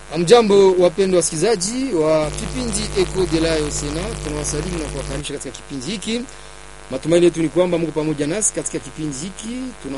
Amjambo wapendwa wasikilizaji wa kipindi Echo de la Osena, tunawasalimu na kuwakaribisha katika kipindi hiki. Matumaini yetu ni kwamba Mungu pamoja nasi katika kipindi hiki.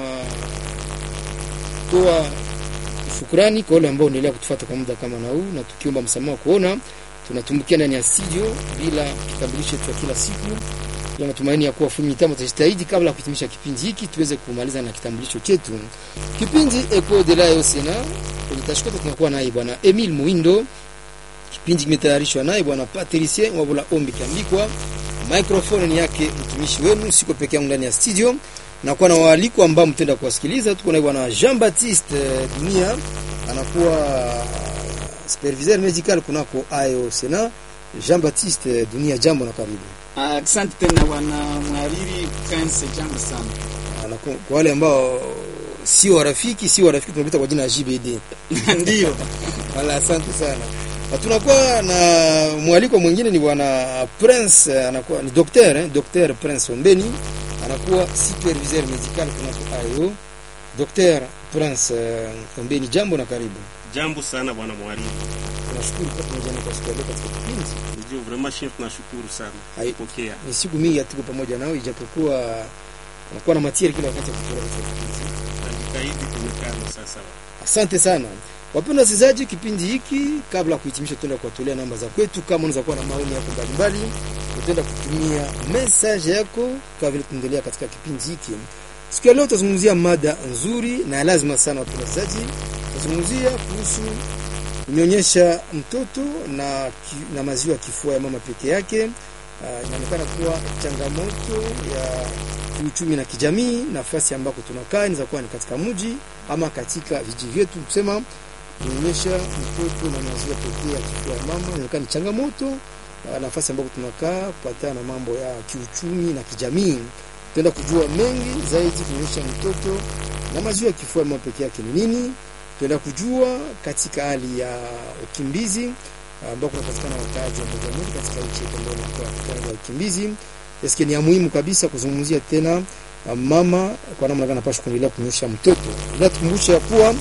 Tunatoa shukrani kwa wale ambao wanaendelea kutufuata kwa muda kama na huu, na tukiomba msamaha kuona tunatumbukia ndani ya studio bila kitambulisho cha kila siku. Tuna matumaini ya kuwa fundi mitambo tutajitahidi kabla ya kuhitimisha kipindi hiki tuweze kumaliza na kitambulisho chetu. Kipindi Echo de la Osena kwenye tashkota tunakuwa naye bwana Emil Muindo. Kipindi kimetayarishwa naye bwana Patricie Wabula Ombi kiandikwa. Microphone ni yake mtumishi wenu, siko peke yangu ndani ya studio. Na kwa na waaliko ambao mtenda kuwasikiliza, tuko naye bwana Jean Baptiste Dunia, anakuwa superviseur medical kunako AEO Sena. Jean Baptiste Dunia, jambo na karibu. Asante tena bwana mhariri Prince, jambo sana. Na kwa kwa wale ambao sio warafiki, sio warafiki tunapita kwa jina la JBD. Ndio. Wala asante sana. Na tunakuwa na mwaliko mwingine ni bwana Prince, anakuwa ni docteur eh, docteur Prince Ombeni, anakuwa superviseur medical kunako AEO. Docteur Prince uh, Ombeni, jambo na karibu. Jambo sana bwana mwalimu. Tunashukuru kwa pamoja na kwa siku ya leo katika kipindi. Ndio vraiment chef, tunashukuru sana. Hai. Pokea. Ni siku mingi hatuko pamoja nao, ijapokuwa unakuwa na matieri kila wakati ya kutoa katika kipindi. Najitahidi kumekana sasa. Asante sana wapendwa wasikilizaji, kipindi hiki kabla ya kuhitimisha, tutaenda kuwatolea namba za kwetu. Kama unaweza kuwa na maoni yako mbalimbali, utaenda kutumia message yako kama vile tunaendelea katika kipindi hiki. Siku ya leo tutazungumzia mada nzuri na ya lazima sana, wapendwa wasikilizaji. Tutazungumzia kuhusu kunyonyesha mtoto na, ki, na maziwa ya kifua ya mama peke yake. Uh, inaonekana kuwa changamoto ya kiuchumi na kijamii. Nafasi ambako tunakaa inaweza kuwa ni katika mji ama katika vijiji vyetu, kusema kunyonyesha mtoto na maziwa pekee ya kifua ya mama inaonekana ni changamoto. Uh, nafasi ambako tunakaa kupatana na mambo ya kiuchumi na kijamii, tutaenda kujua mengi zaidi. Kunyonyesha mtoto na maziwa ya kifua ya mama pekee yake ni nini? Tutaenda kujua katika hali ya ukimbizi ambao kunapatikana wakaaji wa moja moja katika nchi yetu ambayo inakuwa katika ya ukimbizi. Eske ni ya muhimu kabisa kuzungumzia tena uh, mama kwa namna gani anapaswa kuendelea kunyonyesha mtoto. Ila tukumbushe ya kuwa uh,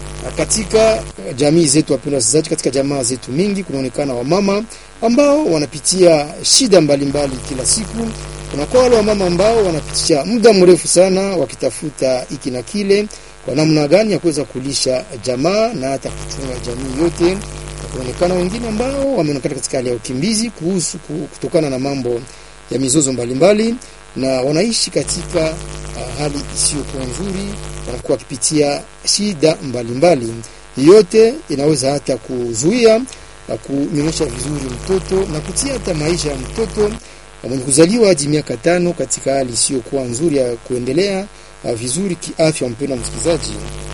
katika uh, jamii zetu, wapendwa wasikilizaji, katika jamaa zetu mingi kunaonekana wamama ambao wanapitia shida mbalimbali mbali kila siku. Kunakuwa wale wamama ambao wanapitia muda mrefu sana wakitafuta hiki na kile, kwa namna gani ya kuweza kulisha jamaa na hata kuchunga jamii yote kuonekana wengine ambao wameonekana katika hali ya ukimbizi kuhusu kutokana na mambo ya mizozo mbalimbali mbali, na wanaishi katika uh, hali isiyokuwa nzuri, wanakuwa wakipitia shida mbalimbali mbali. Yote inaweza hata kuzuia uh, kunyonyesha vizuri mtoto na kutia hata maisha ya mtoto mwenye kuzaliwa hadi miaka tano katika hali isiyokuwa nzuri ya kuendelea uh, vizuri kiafya. Mpendwa msikilizaji,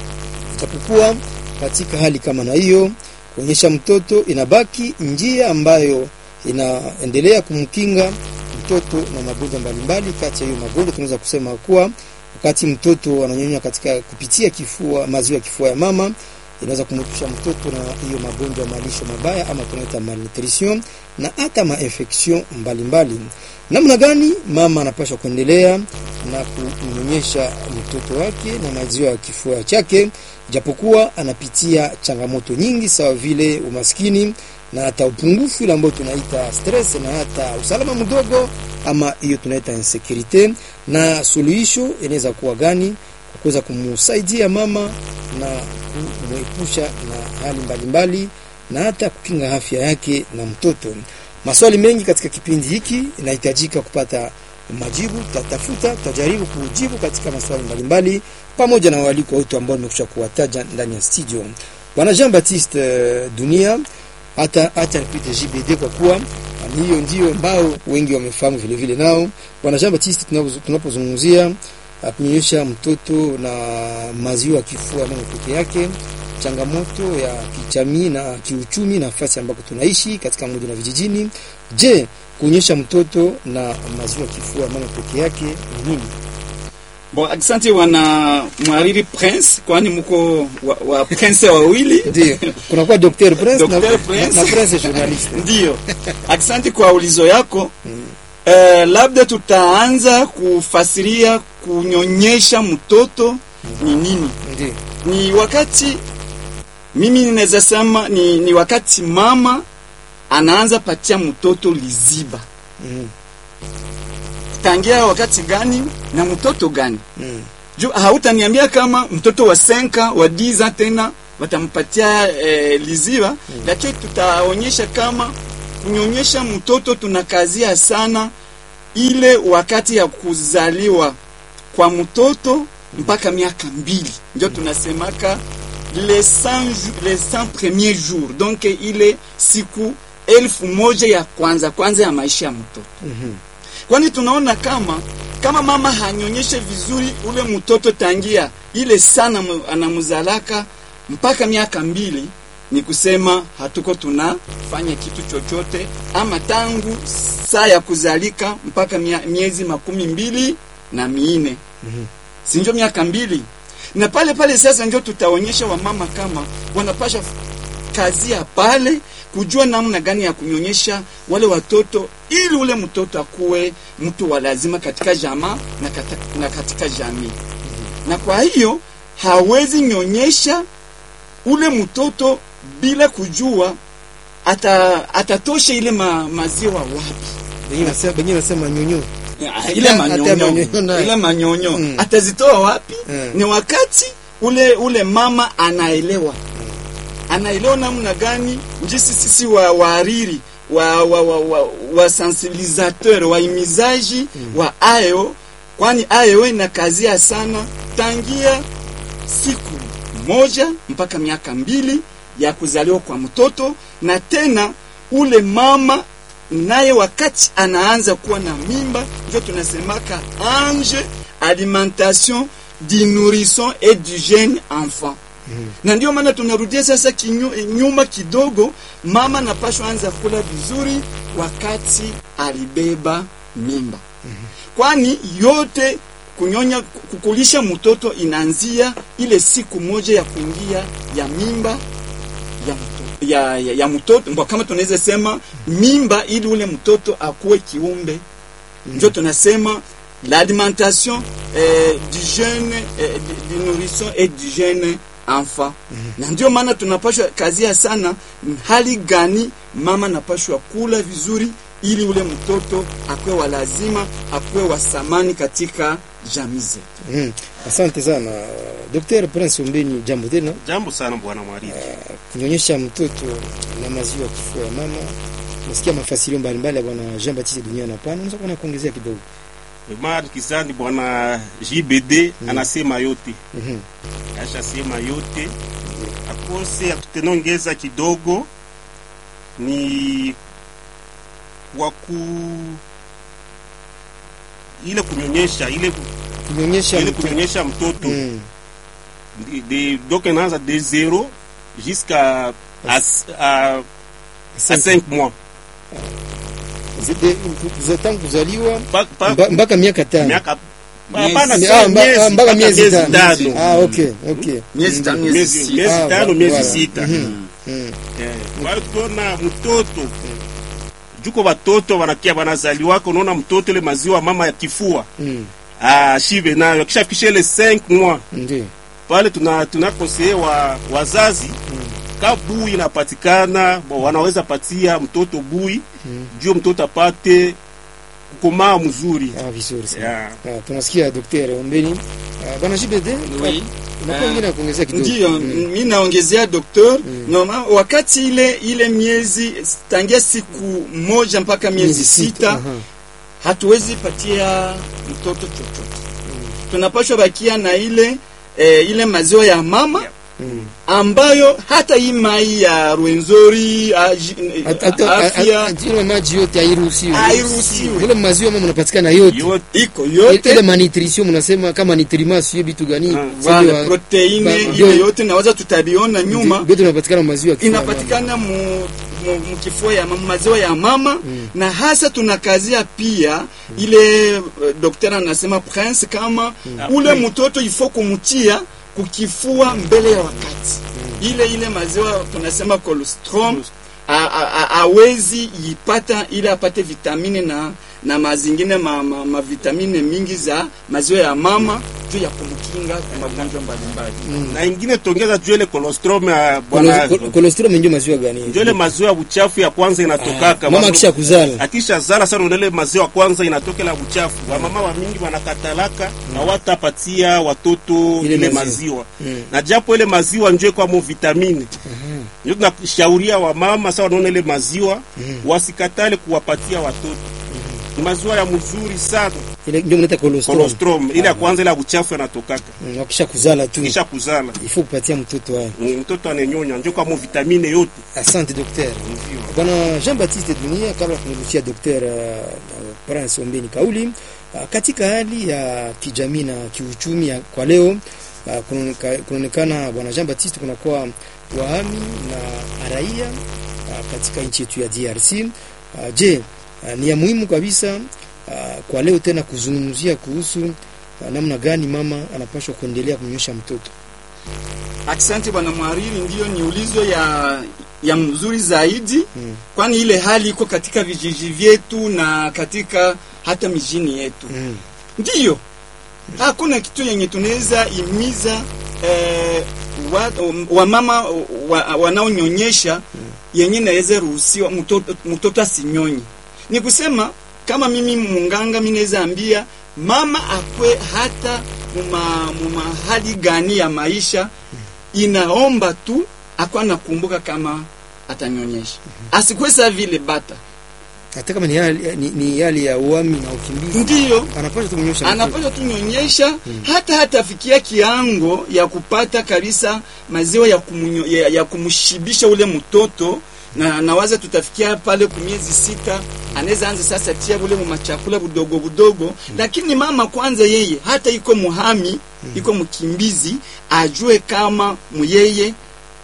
itapokuwa katika hali kama na hiyo kuonyesha mtoto inabaki njia ambayo inaendelea kumkinga mtoto na magonjwa mbalimbali. Kati ya hiyo magonjwa tunaweza kusema kuwa wakati mtoto ananyonya katika kupitia kifua, maziwa ya kifua ya mama inaweza kumwepusha mtoto na hiyo magonjwa ya malisho mabaya ama tunaita malnutrition na hata mainfection mbalimbali. Namna gani mama anapaswa kuendelea na kunyonyesha mtoto wake na maziwa ya kifua chake, japokuwa anapitia changamoto nyingi sawa vile umaskini na hata upungufu ile ambayo tunaita stress na hata usalama mdogo ama hiyo tunaita insecurity. Na suluhisho inaweza kuwa gani kwa kuweza kumsaidia mama na kumwepusha na hali mbalimbali mbali, na hata kukinga afya yake na mtoto. Maswali mengi katika kipindi hiki inahitajika kupata majibu. Tutatafuta, tutajaribu kujibu katika maswali mbalimbali pamoja na waliko wetu ambao nimekusha kuwataja ndani ya studio. Bwana Jean Baptiste uh, Dunia hata hata nipite JBD kwa kuwa hiyo ndio ambao wengi wamefahamu vile vile. Nao Bwana Jean Baptiste, tunapozungumzia kunyonyesha mtoto na maziwa ya kifua mama peke yake changamoto ya kijamii na kiuchumi, nafasi ambako tunaishi katika mji na vijijini. Je, kuonyesha mtoto na maziwa kifua mama peke yake ni nini? Bon, asante wana mwariri Prince, kwani mko wa, wa Prince wawili ndio kuna kwa Dr. Prince na, Dr. Prince. na Prince journalist ndio. Asante kwa ulizo yako mm. Eh, labda tutaanza kufasiria kunyonyesha mtoto ni nini. ndio Ni wakati mimi ninaweza sema ni, ni wakati mama anaanza patia mtoto liziba Mm. tangia wakati gani na mtoto gani Mm. juu hautaniambia kama mtoto wa senka wa diza tena watampatia eh, liziba mm. lakini tutaonyesha kama kunyonyesha mtoto tunakazia sana ile wakati ya kuzaliwa kwa mtoto mpaka miaka mbili ndio tunasemaka les 100 jou- les 100 premiers jours donc ile siku elfu moja ya kwanza kwanza ya maisha ya mtoto Mhm. kwani tunaona kama kama mama hanyonyeshe vizuri ule mtoto tangia ile sana mu- anamzalaka mpaka miaka mbili ni kusema hatuko tunafanya kitu chochote ama tangu saa ya kuzalika mpaka mia, miezi makumi mbili na miine Mhm. sinjo miaka mbili na pale pale sasa njo tutaonyesha wamama kama wanapasha kazi ya pale kujua namna gani ya kunyonyesha wale watoto ili ule mtoto akuwe mtu wa lazima katika jamaa na, kata, na katika jamii na kwa hiyo hawezi nyonyesha ule mtoto bila kujua ata, atatosha ile ma, maziwa wapi Wengine nasema wengine nasema nyonyo. Ah, ile Hata manyonyo manyonyo nayo. ile manyonyo Mm. atazitoa wapi Mm. ni wakati ule ule mama anaelewa anaelewa namna gani njisi sisi wa waariri wa wa wa, wa, wa sensibilisateur waimizaji wa ayo kwani ayo ina kazia sana tangia siku moja mpaka miaka mbili ya kuzaliwa kwa mtoto na tena ule mama naye wakati anaanza kuwa na mimba ndio tunasemaka ange alimentation du nourrisson et du jeune enfant na ndio maana tunarudia sasa kinyu, nyuma kidogo mama napashwa anza kula vizuri wakati alibeba mimba kwani yote kunyonya kukulisha mtoto inaanzia ile siku moja ya kuingia ya mimba ya mtoto, ya, ya, ya mtoto Mbwa kama tunaweza sema mimba ili ule mtoto akuwe kiumbe ndio tunasema l'alimentation eh, du jeune eh, du, du nourrisson et du jeune enfant na ndio maana tunapashwa kazia sana hali gani mama napashwa kula vizuri ili ule mtoto akuwe wa lazima akuwe wa samani katika jamii zetu Mm. Asante sana Dr. Prince Ombeni, jambo tena. Jambo sana bwana mwariri. Kunyonyesha mtoto na maziwa kifua ya mama, nasikia mafasirio mbalimbali ya bwana Jean Baptiste Dunia hapana, unaweza kuona kuongezea kidogo. Mara kizani bwana JBD anasema yote, Mhm. ashasema yote. Akose atutenongeza kidogo ni kwa ku ile kunyonyesha ile Kunyonyesha ile mtoto. kunyonyesha mtoto Mm. de, de, donc inaanza de zero jusqu'à à, à, à Asante. 5 mois Zide- kuza- tangu kuzaliwa Pa- pa- mba- mpaka miaka tano. miaka Miezi. hapana Ah, sio mba- miezi, ah, mpaka miezi tano. tano Ah, okay, okay. miezi Mm. tano miezi miezi sita miezi Ah, tano voilà. miezi sita Mhm. Mm. Eh, kwa hiyo tukiona mtoto juko watoto wanakia wanazaliwaka, unaona mtoto ile maziwa mama ya kifua Mm. ah, shibe nayo akishafikisha ile 5 mois Ndio. pale tuna tunakosee wa wazazi ka bui inapatikana bo, wanaweza patia mtoto bui Mm. juu mtoto apate kukomaa mzuri Ah, vizuri sana. yeah. Ah, tunasikia Dr. Ombeni. Ah, bwana Jibede, Oui. unakuwa Ah, ngine ya kuongezea kidogo. Ndiyo, Mm. mi naongezea doktor Mm. noma wakati ile ile miezi tangia siku moja mpaka miezi sita Aha. hatuwezi patia mtoto chochote tunapashwa bakia na ile eh, ile maziwa ya mama Mm. ambayo hata hii mai ya rwenzori aji- Hata- hata- afya hata- ile maji yote hairuhusiwi. hairuhusiwi Ile maziwa mama mnapatikana yote. yote iko Ile yote malnutrition mnasema kama nitrima sio vitu gani? Ah, Sio wale wa- proteine ba- ile ndio- yote naweza tutabiona nyuma Vitu vinapatikana maziwa ya kifua ya mama. inapatikana mu, mu, mu kifua ya mama, maziwa ya mama Mm. na hasa tunakazia pia ile uh, daktari anasema prince kama ule mtoto ifo kumtia kukifua mbele ya wakati ile ile maziwa tunasema colostrum a- a- a- awezi ipata ile apate vitamine na na mazingine ma, ma, ma vitamine mingi za maziwa ya mama juu ya kumkia kinga kwa magonjwa mbalimbali. na ingine tongeza juu ile colostrum ya bwana Kolostrum ndio maziwa gani? ndio ile maziwa ya buchafu ya kwanza inatokaka Mama akisha kuzala. akisha zala sana ndele maziwa ya kwanza inatokela buchafu wamama wa mingi wanakatalaka na watapatia watoto Ile ile, maziwa. maziwa, Mm. na japo ile maziwa njo kwamo vitamini ndio tunashauria wamama sawa wanaona ile maziwa wasikatale kuwapatia watoto ni maziwa ya mzuri sana Ile ndio mnaita kolostrum. colostrum ile ya kwanza ile ya buchafu yanatokaka Mm, Wakisha kuzala tu. kisha kuzala Ifo kupatia mtoto haya. Mm, mtoto anenyonya njo kwamo vitamine yote Asante daktari. Ndio. Bwana Jean Baptiste Dunia, kabla kumrushia Dr. uh, Prince Ombeni kauli uh, katika hali ya kijamii na kiuchumi ya, kwa leo uh, kunaoneka- kunaonekana Bwana Jean Baptiste kunakuwa wahami na raia uh, katika nchi yetu ya DRC. Uh, je, uh, ni ya muhimu kabisa uh, kwa leo tena kuzungumzia kuhusu uh, namna gani mama anapaswa kuendelea kumnyonyesha mtoto. Asante bwana mhariri, ndiyo ni ulizo ya ya mzuri zaidi Mm. kwani ile hali iko katika vijiji vyetu na katika hata mijini yetu. Mm. Ndiyo, hakuna kitu yenye tunaweza imiza eh, wa, wamama wa, wanaonyonyesha yenye naweza ruhusiwa mtoto, mtoto asinyonye. Ni kusema kama mimi munganga, mimi naweza ambia mama akwe hata muma, muma hali gani ya maisha, inaomba tu akwa nakumbuka kama atanyonyesha, asikwe saa vile bata. Hata kama ni hali, ni, ni hali ya uhami na ukimbizi, Ndiyo, anapaswa tu kumnyonyesha mtoto. anapaswa tunyonyesha hata hatafikia kiango ya kupata kabisa maziwa ya, kumunyo, ya, ya kumshibisha ule mtoto na nawaza tutafikia pale kumiezi sita, anaweza anza sasa tia ule machakula budogo budogo, lakini mama kwanza yeye hata iko muhami iko mkimbizi ajue kama muyeye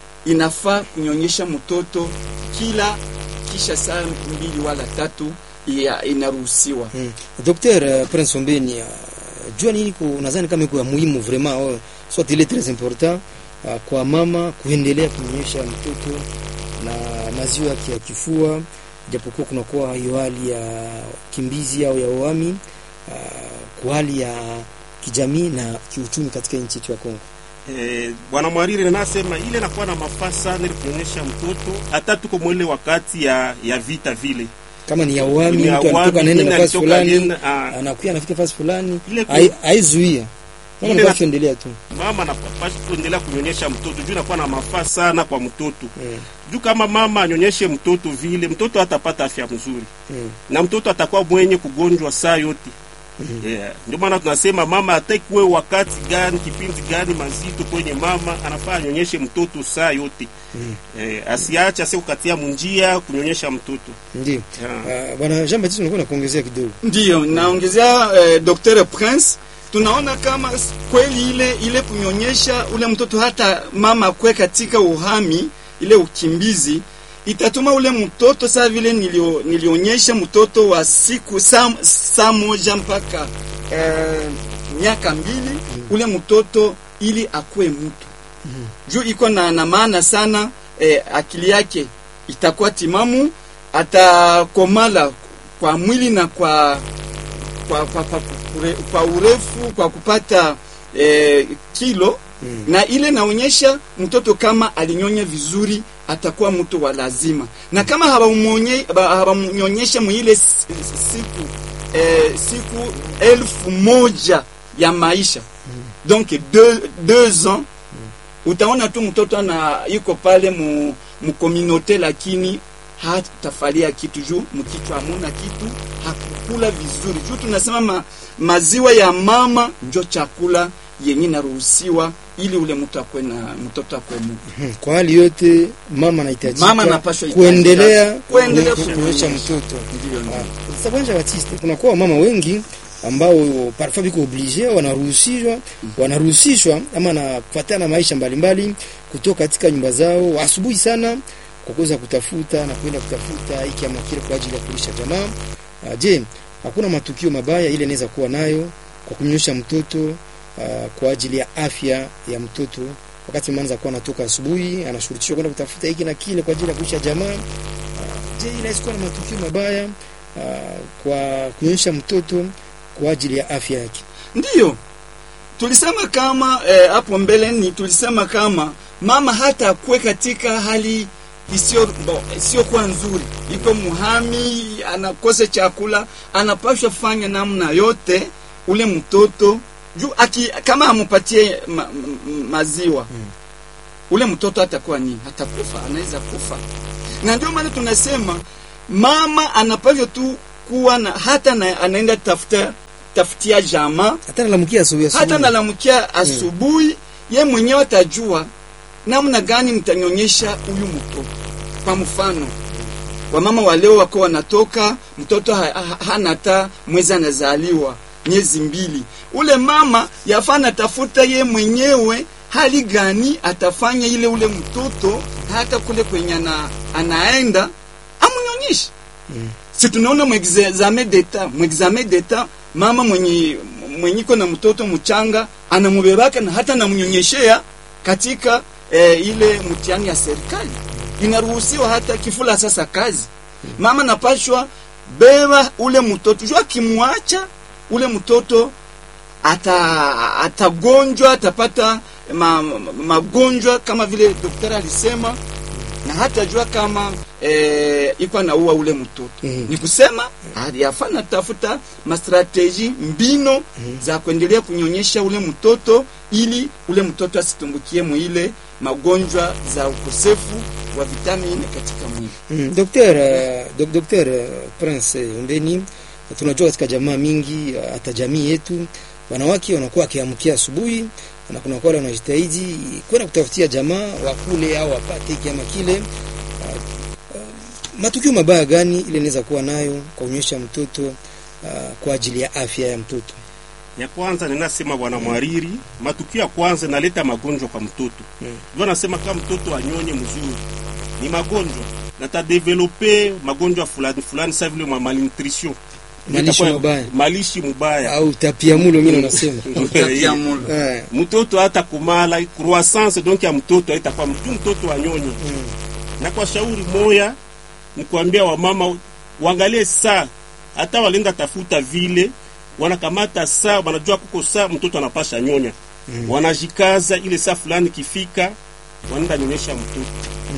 inafaa kunyonyesha mtoto kila kisha saa mbili wala tatu ya inaruhusiwa. Mm. Docteur uh, Prince Ombeni uh, jua nini ku nadhani kama iko ya muhimu vraiment oh, soit il est très important uh, kwa mama kuendelea kunyonyesha mtoto na maziwa yake ya kifua, japokuwa kunakuwa hiyo hali ya kimbizi au ya uhami uh, kwa hali ya kijamii na kiuchumi katika nchi yetu ya Kongo. Eh, bwana mwariri nasema ile nakuwa na mafaa sana ili kuonyesha mtoto hata tuko mwele wakati ya ya vita vile Kama ni ya uhami, Ni ya mtu anatoka uhami, anaenda mimi nafasi alitoka fulani, alienda, ah. anakuya anafika nafasi fulani, Ile ku- hai- haizuia mama Ile anapaswa na- endelea tu. mama anapaswa kuendelea kunyonyesha mtoto juu inakuwa na mafaa sana kwa mtoto Mm. juu kama mama anyonyeshe mtoto vile mtoto hatapata afya mzuri Mm. na mtoto atakuwa mwenye kugonjwa saa yote yeah. Ndio maana tunasema mama ataikuwe wakati gani kipindi gani mazito kwenye mama anafaa anyonyeshe mtoto saa yote Mm. eh, asiache asikukatia munjia kunyonyesha mtoto Ndio. yeah. Uh, bwana Jean Baptiste unakuwa nakuongezea kidogo. Ndiyo, naongezea eh, Dr. Prince, tunaona kama s- kweli ile ile kunyonyesha ule mtoto hata mama kwe katika uhami ile ukimbizi itatuma ule mtoto saa vile nilio, nilionyesha mtoto wa siku saa, saa moja mpaka eh, miaka mbili ule mtoto ili akuwe mtu juu iko na, na maana sana eh, akili yake itakuwa timamu, atakomala kwa mwili na kwa kwa, kwa, kwa, kure, kwa urefu kwa kupata eh, kilo Mm. na ile naonyesha mtoto kama alinyonya vizuri atakuwa mtu wa lazima, na kama hawamuonye- ba- hawamnyonyesha mwile s- siku eh, siku elfu moja ya maisha donc deux, deux ans utaona tu mtoto ana yuko pale mu, mu communauté lakini hatafalia kitu juu mkichwa hamuna kitu, hakukula vizuri juu tunasema ma, maziwa ya mama njo chakula yenye naruhusiwa ili ule mtu akwe na mtoto akwe mu Hmm, Kwa hali yote mama anahitajika Mama anapaswa kuendelea kuendelea ku- kunyonyesha mtoto. Ndiyo, ndiyo. Ah, Sasa bwana Baptiste, kunakuwa mama wengi ambao parfois biko oblige wanaruhusishwa wanaruhusishwa ama na kufuatana na maisha mbalimbali kutoka katika nyumba zao asubuhi sana kwa kuweza kutafuta na kwenda kutafuta hiki ama kile kwa ajili ya kulisha jamaa. Ah, Je, hakuna matukio mabaya ile inaweza kuwa nayo kwa kumnyonyesha mtoto ah, kwa ajili ya afya ya mtoto wakati mama anaanza kuwa anatoka asubuhi anashurutishwa kwenda kutafuta hiki na kile kwa ajili ya kulisha jamaa. Ah, Je, inaweza kuwa na matukio mabaya ah, kwa kunyonyesha mtoto kwa ajili ya afya yake? Ndiyo, tulisema kama eh, hapo mbeleni tulisema kama mama hata akuwe katika hali isiyo bo- isiyokuwa nzuri, iko muhami, anakosa chakula, anapashwa fanya namna yote ule mtoto juu aki, kama amupatie ma, ma, maziwa ule mtoto atakuwa nini? Atakufa, anaweza kufa. Na ndio maana tunasema mama anapaswa tu kuwa na hata na, anaenda tafuta tafutia jamaa hata nalamukia asubuhi hata asubuhi. nalamkia asubuhi ye mwenyewe atajua namna gani mtanyonyesha huyu mtoto. Kwa mfano, wamama wa leo wako wanatoka mtoto ha, ha, hana hata mwezi anazaliwa miezi mbili, ule mama yafaa natafuta ye mwenyewe hali gani atafanya ile ule mtoto hata kule kwenye ana, anaenda amunyonyeshe Mm. si tunaona mwexame d'etat mwexame d'etat mama mwenye mwenyiko na mtoto mchanga anamubebaka na hata namnyonyeshea katika eh, ile mtihani ya serikali inaruhusiwa hata kifula sasa kazi mama napashwa beba ule mtoto jua akimwacha ule mtoto ata atagonjwa atapata ma, ma, magonjwa kama vile daktari alisema na hata jua kama eh, iko anaua ule mtoto Mhm. ni kusema yafaa natafuta mastrateji mbino za kuendelea kunyonyesha ule mtoto ili ule mtoto asitumbukie mwile magonjwa za ukosefu wa vitamini katika mwili Mm, Docteur, uh, dok, Docteur uh, Prince Umbeni, tunajua katika jamaa mingi uh, hata jamii yetu wanawake wanakuwa wakiamkia asubuhi na kuna wale wanajitahidi kwenda kutafutia jamaa wakule au wapate hiki ama kile. Uh, uh, matukio mabaya gani ile inaweza kuwa nayo kwa kunyonyesha mtoto uh, kwa ajili ya afya ya mtoto? ya kwanza ninasema bwana mwariri, matukio ya kwanza naleta magonjwa kwa mtoto Mm. ndio nasema kama mtoto anyonye mzuri ni magonjwa natadevelope magonjwa fulani fulani, sa vile ma malnutrition Malisho Itakuwa- mabaya. malishi mubaya Au tapiamulo mimi nasema. Utapiamlo. Eh, mtoto hata kumala croissance donc ya mtoto haitakuwa mtu mtoto anyonye mm, na kwa shauri moya ni kuambia wamama waangalie saa, hata walenda tafuta vile wanakamata saa, wanajua kuko saa mtoto anapasha nyonya Mm. wanajikaza ile saa fulani kifika, wanaenda nyonyesha mtoto.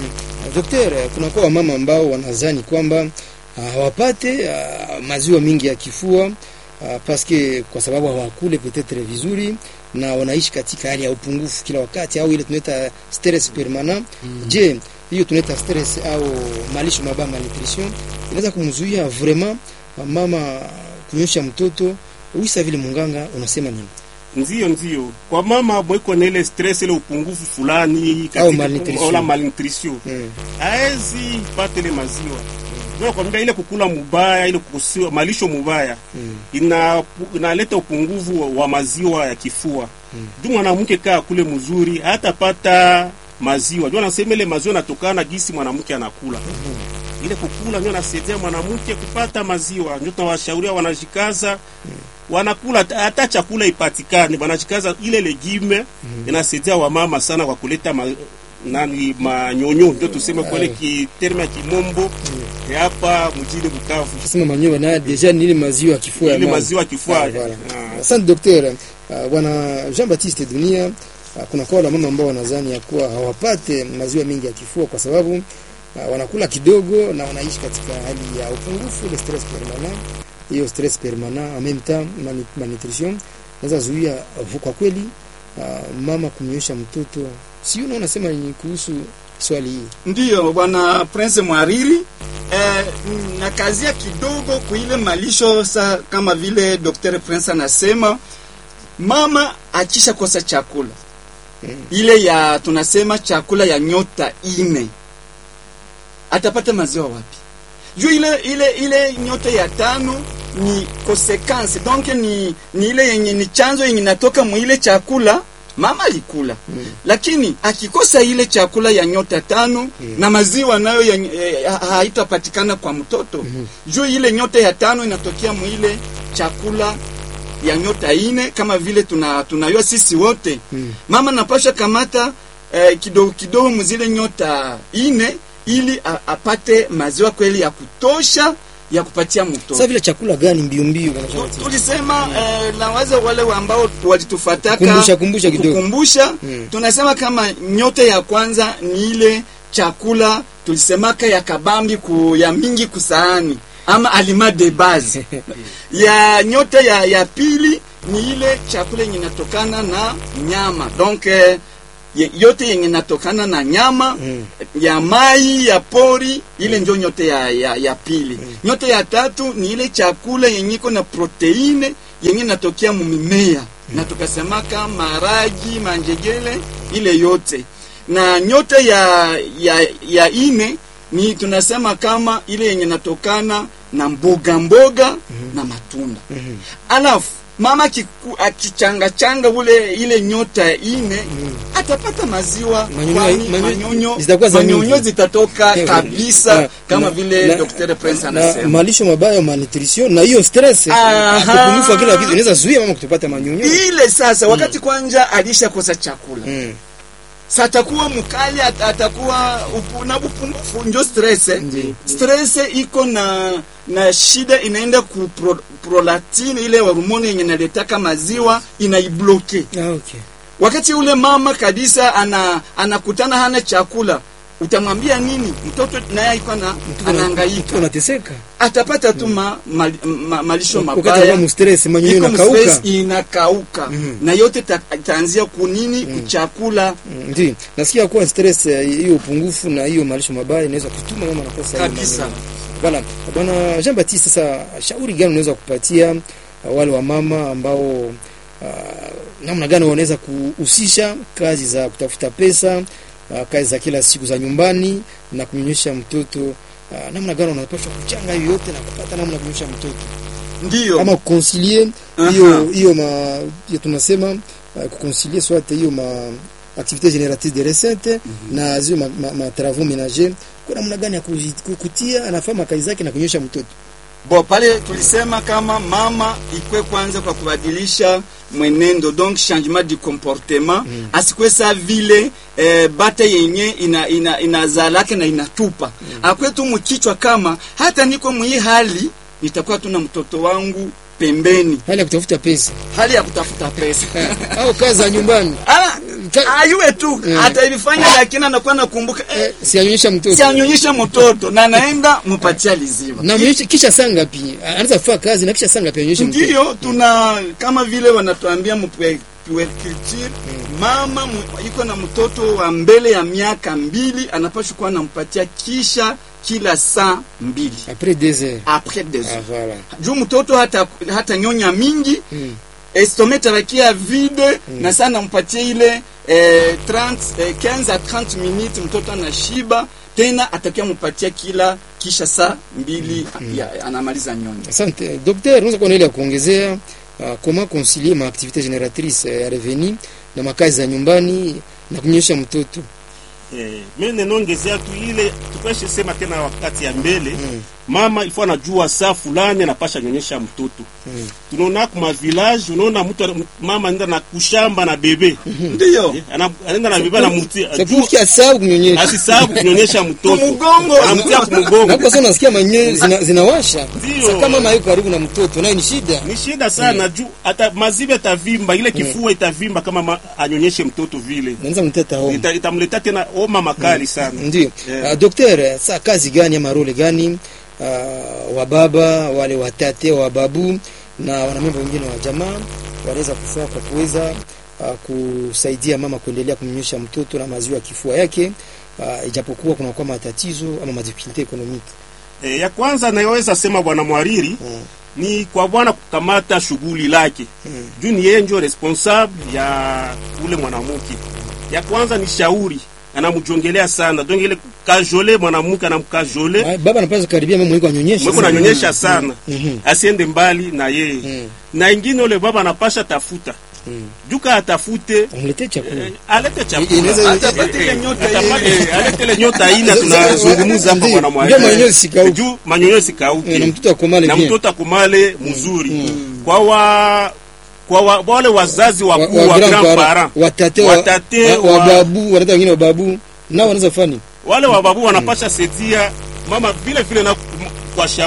Dokter, kuna kwa wamama ambao wanazani kwamba ah, hawapate ah, maziwa mingi ya kifua ah, paske kwa sababu hawakule petetre vizuri na wanaishi katika hali ya upungufu kila wakati au ile tunaita stress permanent. Je, hiyo tunaita stress au malisho mabaya malnutrition inaweza kumzuia vraiment ah, mama kunyosha mtoto wisa vile munganga unasema nini? Ndio, ndio kwa mama mweko na ile stress ile upungufu fulani Au malnutrition. wala malnutrition Mm. haezi pata ile maziwa ndio kwambia ile kukula mubaya ile kukusiwa malisho mubaya Mm. ina inaleta upungufu wa- wa maziwa ya kifua Mm. juu mwanamke kaa kule mzuri hatapata maziwa juu anasema ile maziwa natokana gisi mwanamke anakula ile kukula ndio nasaidia mwanamke kupata maziwa ndio tunawashauria wanajikaza wanakula hata- hata chakula ipatikane wanajikaza ile legime inasaidia wamama sana kwa kuleta ma, nani manyonyo ndio tuseme kwa ile kiterme ya kimombo ya hapa mjini Bukavu Sema manyoya na deja ni ile maziwa ya kifua ya ile mama. maziwa kifua Ah, voilà. Ah. Asante dokter. Uh, bwana Jean Baptiste Dunia, uh, kuna kwa wale mama ambao wanadhani ya kuwa hawapate maziwa mengi ya kifua kwa sababu uh, wanakula kidogo na wanaishi katika hali ya upungufu, ile stress permanent. Hiyo stress permanent en même temps mani- malnutrition naweza zuia uh, kwa kweli uh, mama kumnyonyesha mtoto. Si unaona nasema ni kuhusu swali hii. Ndiyo bwana Prince Mwariri eh, na kazia kidogo kuile malisho sa kama vile Dr. Prince anasema mama achisha kosa chakula Mm. ile ya tunasema chakula ya nyota ine atapata maziwa wapi? Juu ile ile ile nyota ya tano ni consequence donc ni, ni ile yenye ni chanzo yenye natoka mwile chakula mama alikula Mm. lakini akikosa ile chakula ya nyota tano na maziwa nayo ya- eh, ha- haitapatikana kwa mtoto juu ile nyota ya tano inatokea mwile chakula ya nyota ine kama vile tuna tunayua sisi wote Mm. mama napasha kamata eh, kidogo kidogo mzile nyota ine ili a, apate maziwa kweli ya kutosha ya kupatia mtoto Sasa vile chakula gani mbio mbio wanasema Tu- tulisema eh, na waza wale ambao walitufataka Kumbusha, kumbusha kidogo. kukumbusha, Mm. tunasema kama nyote ya kwanza ni ile chakula tulisemaka ya kabambi ku, ya mingi kusahani ama aliment de base ya nyote ya, ya pili ni ile chakula yenye inatokana na nyama donc eh, ye- yote yenye inatokana na nyama Mm. ya mai ya pori ile ndio nyote ya, ya, ya pili nyote ya tatu ni ile chakula yenye iko na proteine yenye inatokea mumimea na tukasemaka maragi manjegele ile yote na nyote ya ya, ya ine ni tunasema kama ile yenye inatokana na mboga mboga na matunda Mhm. alafu mama akiku- akichangachanga ule ile nyota ine atapata maziwa Manyonyo- kwani manyonyo- manyonyo zitakuwa za manyonyo mingi. zitatoka Eh, kabisa na- kama na- vile na- Dr. Prince na anasema malisho mabaya malnutrition na hiyo stress Aha. upungufu wa kila kitu inaweza zuia mama kutopata manyonyo ile sasa wakati kwanja alishakosa chakula mm. sa atakuwa mkali at- atakuwa upu, na upungufu njo stress eh. Ndiyo. stress iko na na shida inaenda ku pro, prolactin ile hormone yenye naletaka maziwa inaibloke ah, okay. wakati ule mama kabisa ana anakutana hana chakula utamwambia nini mtoto naye iko na Mtoto anahangaika unateseka atapata tu ma, ma, ma, malisho wakati mabaya anakuwa mstress manyonyo iko inakauka stress inakauka Mhm. na yote ta- itaanzia kunini kuchakula Mm, ndio nasikia kuwa stress eh, hiyo upungufu na hiyo malisho mabaya inaweza kutuma mama anakosa hiyo Kabisa. manyonyo. Voilà. Bwana Jean Baptiste, sasa shauri gani unaweza kupatia uh, wale wa mama ambao uh, namna gani wanaweza kuhusisha kazi za kutafuta pesa uh, kazi za kila siku za nyumbani na kunyonyesha mtoto uh, namna gani wanapaswa kuchanga hiyo yote na kupata namna ya kunyonyesha mtoto ndio ama kuconcilier Aha. hiyo hiyo ma hiyo tunasema uh, kuconcilier soit hiyo ma activité génératrice de recettes na zio ma, ma, ma travaux ménagers kwa namna gani ya kuji- ku- kutia anafanya kazi zake na kunyosha mtoto bo pale tulisema kama mama ikwe kwanza kwa kubadilisha mwenendo donc changement du comportement mm. asikwe sa vile eh, bate yenye ina, ina, inazalake na inatupa mm. akwe tu mkichwa kama hata niko mwii hali nitakuwa tu na mtoto wangu pembeni hali ya kutafuta pesa hali ya kutafuta pesa au kazi za nyumbani Ah, Ka- ayuwe tu Mm. atailifanya lakini anakuwa nakumbuka eh, eh, sianyonyesha mtoto sianyonyesha mtoto na anaenda mpatia liziwa na mnyonyesha kisha saa ngapi anaweza kufanya kazi na kisha saa ngapi anyonyeshe mtoto ndiyo tuna kama vile wanatuambia mpuerculture mama mu- iko na mtoto wa mbele ya miaka mbili anapashwa kuwa anampatia kisha kila saa mbili après deux heures après des ah heures voilà juu mtoto hata, hata nyonya mingi mm. estome tabakia vide na saa nampatia ile eh, 30, eh, 15 a 30 minutes mtoto anashiba tena atakia mpatia kila kisha saa mbili ya, anamaliza nyonya Asante docteur, unaweza kuwa na ile ya kuongezea uh, comment concilier ma activité génératrice eh, ya revenu na makazi za nyumbani na kunyonyesha mtoto Eh, mimi ninaongezea tu ile tukeshe sema tena wakati ya mbele Mm. mama ilikuwa anajua saa fulani anapasha nyonyesha mtoto Mm. tunaona kuma village unaona mtu ana- mama anaenda na kushamba na bebe ndiyo Eh, ana- anaenda na bebe anamutia c'est pour qu'il asahau kunyonyesha asisabu kunyonyesha mtoto Kumugongo. anamtia na kumgongo kwa sababu unasikia manyonyo zina, zinawasha Ndio. Sasa kama mama yuko karibu na mtoto nayo ni shida ni shida sana juu hata maziwa itavimba ile kifua itavimba kama ma, anyonyeshe mtoto vile naweza mteta homa Ita- itamletea tena homa makali sana ndio Yeah. uh, docteur saa kazi gani ama role gani uh, wa baba wale watate wa babu na wanamemba wengine wa jamaa wanaweza kufaa kwa kuweza uh, kusaidia mama kuendelea kumnyonyesha mtoto na maziwa ya kifua yake uh, ijapokuwa kunakuwa matatizo ama madifikulte ekonomiki e, ya kwanza nayoweza sema bwana mwariri Mm. ni kwa bwana kukamata shughuli lake Mm. juu ni yeye ndio responsable ya ule mwanamke ya kwanza ni shauri anamjongelea sana donc ile kajole mwanamke anamkajole Ah, baba anapaswa karibia mama mwiko anyonyeshe mweko nanyonyesha sana Mhm. asiende mbali na yeye Mm. na ingine ule baba anapasha tafuta Mm. juka atafute amletee chakula eh, alete Inaweza- chakula Atapata ile nyota Atapata- ile. eh, alete ile nyota ina tunazungumza hapa Ndio. bwana Ndio mwalimu manyonyo sikauke. juu manyonyo sikauke Eh, na mtoto akomale na bien mtoto akumale mzuri kwa wa kwa wa, wale wazazi wa, wakuu wa wa grand grand parent parent watate wa, Watate wa, wa wa- babu wanata wengine wa babu nao wanaweza fani wale wababu wanapasha saidia mama vile vile na kum- kwa shauri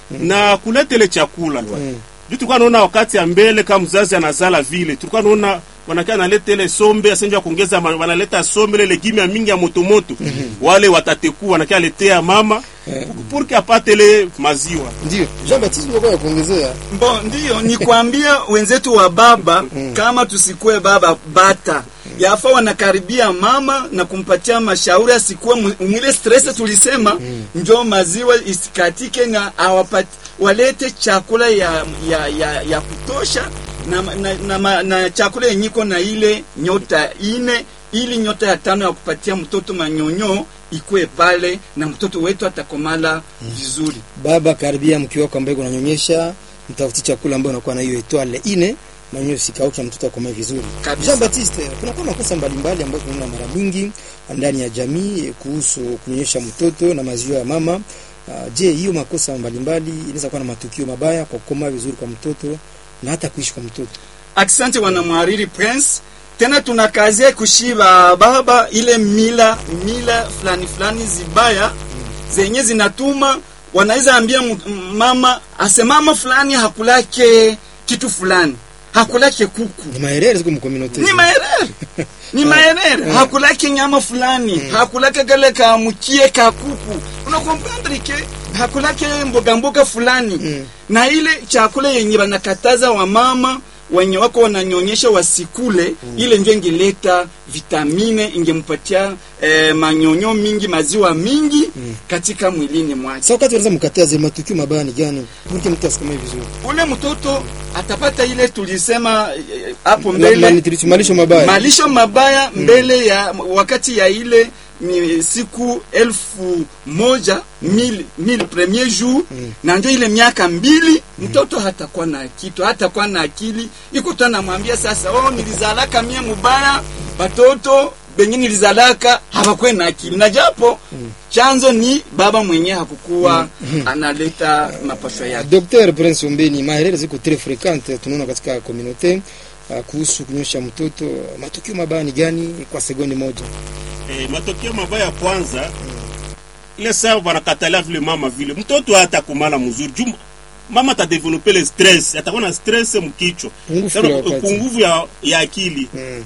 na kuleta ile chakula Mm. juu tulikuwa naona wakati ya mbele kama mzazi anazala vile tulikuwa naona wanakia analeta ile sombe asenja kuongeza ma- wanaleta sombe ile legime ya mingi ya motomoto wale watateku wanakia letea mama purke apate ile maziwa Ndio. Jean Baptiste unakuwa ya kuongezea. Bo, ndiyo ni kuambia wenzetu wa baba kama tusikue baba bata yafa wanakaribia mama na kumpatia mashauri asikuwe mu- mwile stress tulisema njo maziwa isikatike na awapati walete chakula ya ya, ya, ya kutosha na, na, na, na, na chakula yenyiko na ile nyota ine ili nyota ya tano ya kupatia mtoto manyonyo ikue pale na mtoto wetu atakomala vizuri Baba, karibia mke wako ambaye unanyonyesha, mtafuti chakula ambayo unakuwa na hiyo etoile ine na nyo sikauki na mtoto akomae vizuri. Kabisa. Jean Baptiste, kunakuwa makosa mbalimbali ambayo tunaona mara mingi ndani ya jamii eh, kuhusu kunyonyesha mtoto na maziwa ya mama. Uh, je, hiyo makosa mbalimbali inaweza kuwa na matukio mabaya kwa kukomaa vizuri kwa mtoto na hata kuishi kwa mtoto? Asante wanamhariri Prince. Tena tunakazia kushiba baba ile mila mila fulani fulani zibaya zenye zinatuma wanaweza ambia mu- m- mama asemama fulani hakulake kitu fulani hakulake kuku Ni maherere ziko mkominote. ni maerere ni maerere hakulake nyama fulani hakulake kale ka mkie ka kuku unakomprendre ke hakulake mboga mboga fulani Mm. na ile chakula yenye banakataza wamama wenye wako wananyonyesha wasikule ile ndio ingileta vitamine ingempatia eh, manyonyo mingi maziwa mingi katika mwilini mwake Sasa wakati unaweza mkataza matukio mabaya ni gani? Mke mtu asikomae vizuri. ule mtoto atapata ile tulisema eh, hapo Ma- mbele malnutrition, malisho mabaya. malisho mabaya mbele ya wakati ya ile ni siku elfu moja mil, mil premier jour na ndio ile miaka mbili mtoto hatakuwa na kitu hatakuwa na akili iko tu anamwambia sasa oh nilizalaka mie mubaya batoto benye nilizalaka hawakwe na akili na japo chanzo ni baba mwenye hakukuwa analeta mapasho yake Dr. Prince Ombeni, maherere ziko très fréquente tunaona katika communauté uh, kuhusu kunyosha mtoto. Matukio mabaya ni gani kwa sekunde moja? eh, matokeo mabaya ya kwanza ile saa wanakatalia vile mama vile mtoto hata kumala mzuri juu mama atadevelope le stress atakuwa na stress mkichwa Pungufu Sasa, kila wakati. pungufu ya, ya akili Mm.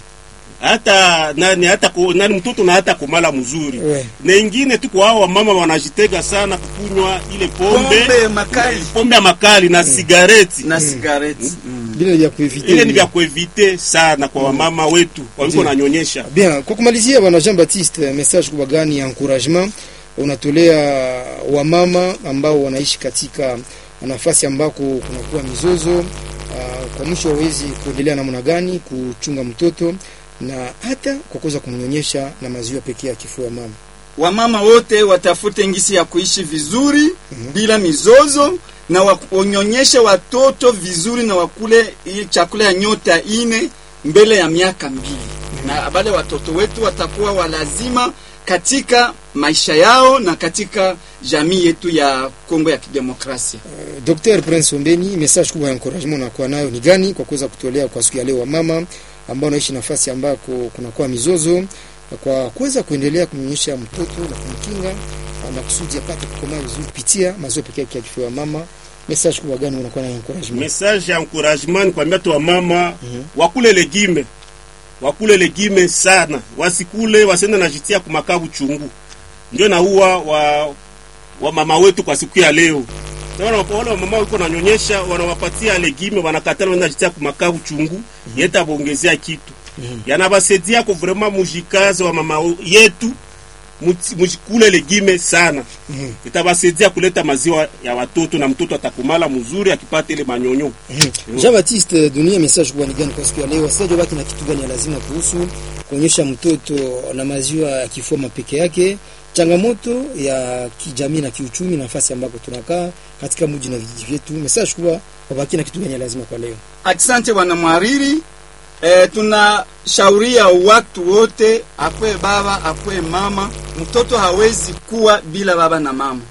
hata nani hata ku, nani mtoto na hata kumala mzuri We. na ingine tu kwa hao mama wanajitega sana kukunywa ile pombe pombe makali pombe ya makali na sigareti na sigareti Bila ya kuevite. ile ni vya kuevite sana kwa wamama wetu waliko Ndiyo. nanyonyesha Bien, kwa kumalizia bwana Jean Baptiste, message kubwa gani ya encouragement unatolea wamama ambao wanaishi katika nafasi ambako kunakuwa mizozo uh, kwa mwisho wawezi kuendelea namna gani kuchunga mtoto na hata kwa kuweza kumnyonyesha na maziwa pekee ya kifua ya mama. wamama wote watafute ngisi ya kuishi vizuri bila mizozo na wa- wanyonyeshe watoto vizuri na wakule hii chakula ya nyota ine mbele ya miaka mbili na wale watoto wetu watakuwa walazima katika maisha yao na katika jamii yetu ya Kongo ya Kidemokrasia. Dr. Prince Ombeni, message kubwa ya encouragement unakuwa nayo ni gani kwa kuweza kutolea kwa siku ya leo wamama ambao wanaishi nafasi ambako kunakuwa mizozo kwa kuweza kuendelea kumnyonyesha mtoto na kumkinga na kusudi apate kukomaa vizuri kupitia maziwa pekee yake ya kifua ya mama. Message kubwa gani unakuwa nayo encouragement? message ya encouragement ni kuambia tu wamama wakule legime wakule legime sana wasikule wasiende najitia kumakabu chungu ndio naua wa, wa mama wetu kwa siku ya leo Sasa wana- wale wamama wiko nanyonyesha wanawapatia legime wanakatala wanaenda jitia kumakabu chungu yeta bongezea kitu yanabasaidia ko vraiment mujikaze wa mama yetu muti- mujikule legime sana itabasaidia kuleta maziwa ya watoto na mtoto atakumala mzuri akipata ile manyonyo Jean Baptiste, dunia message kubwa ni gani kwa siku ya leo? Sasa baki na kitu gani ya lazima kuhusu kuonyesha mtoto na maziwa ya kifua mapeke yake, changamoto ya kijamii na kiuchumi, nafasi ambako tunakaa katika mji na vijiji vyetu. Message kubwa wabaki na kitu gani ya lazima kwa leo? Asante bwana mhariri. E, tunashauria watu wote, akwe baba akwe mama, mtoto hawezi kuwa bila baba na mama.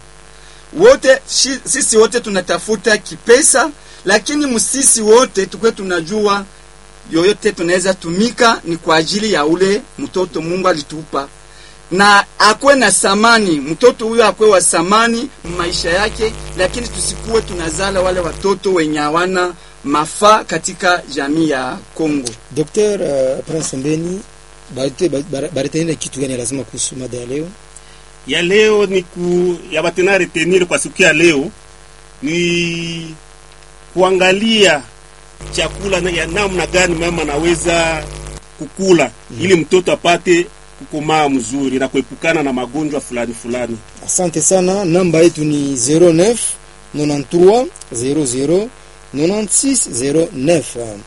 Wote shi, sisi wote tunatafuta kipesa, lakini msisi wote tukwe tunajua yoyote tunaweza tumika ni kwa ajili ya ule mtoto Mungu alitupa. na akwe na samani, mtoto huyo akwe wa samani maisha yake, lakini tusikuwe tunazala wale watoto wenye hawana mafaa katika jamii ya Kongo. Dr. uh, Prince Mbeni baritenile kitu gani lazima kuhusu mada ya leo? ya leo ni ku ya batena retenir kwa siku ya leo ni kuangalia chakula na ya namna gani mama anaweza kukula ili mtoto apate kukomaa mzuri na kuepukana na magonjwa fulani fulani. Asante sana, namba yetu ni 09 93 00 96 09.